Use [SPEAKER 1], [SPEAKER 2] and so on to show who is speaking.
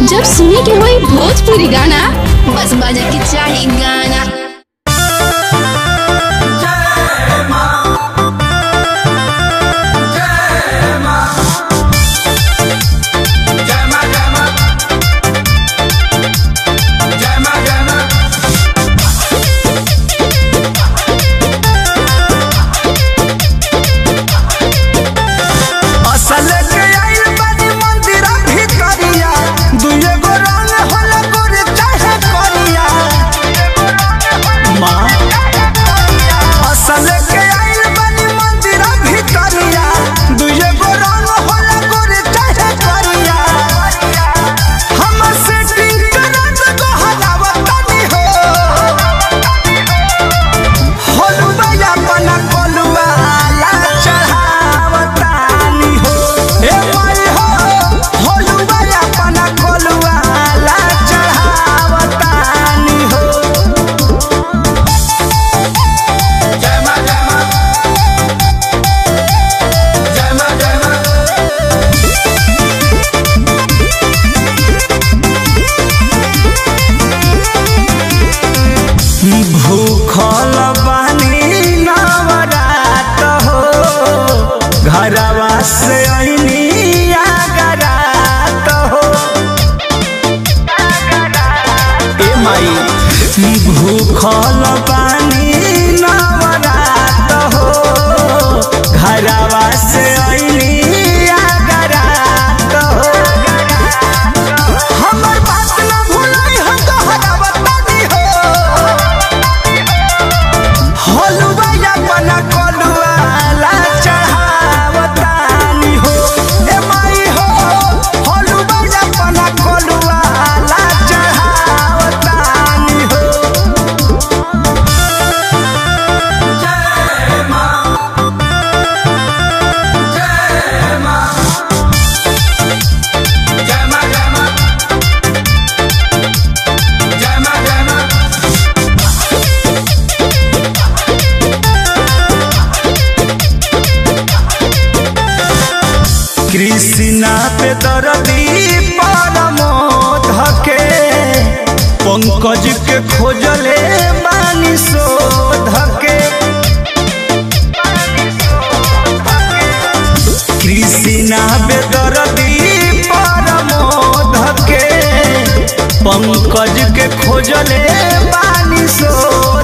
[SPEAKER 1] जब सुने के होई भोजपुरी गाना बस बजे के चाही गाना
[SPEAKER 2] असल के आइल बानी मंदिरा भितरिया दुए गो रंग होला गोरे चाहे करिया माँ असल के आइल बानी मंदिरा भितरिया दुए गो रंग होला गोरे चाहे करिया हम सेटिंग करत को हलावतानी हो होलुआ अपना कोलुआ ला चढ़ावतानी हो ए माई हो होलुआ अपना कोलुआ ला चढ़ावतानी हो जय मां जय मां जय मां जय मां भूखल बानी नवरात हो घरवा से अइनी आगरात हो ए माई भूखल बानी नवरात हो घरवा से अइनी आगरात हो हमर बात न भूलाई हम तोहरा बतानी हो हलुआ अपना कलुआ ला चढ़ावतानी हो ए माई हो हलुआ अपना कलुआ ला चढ़ावतानी हो जय मां जय मां जय मां जय मां जय मां जय मां कृष्णा पे दरदी परमोध के पंकज के खोजले बानी शोध के कृष्णा पे दरदी परमोध के पंकज के खोजले बानी शोध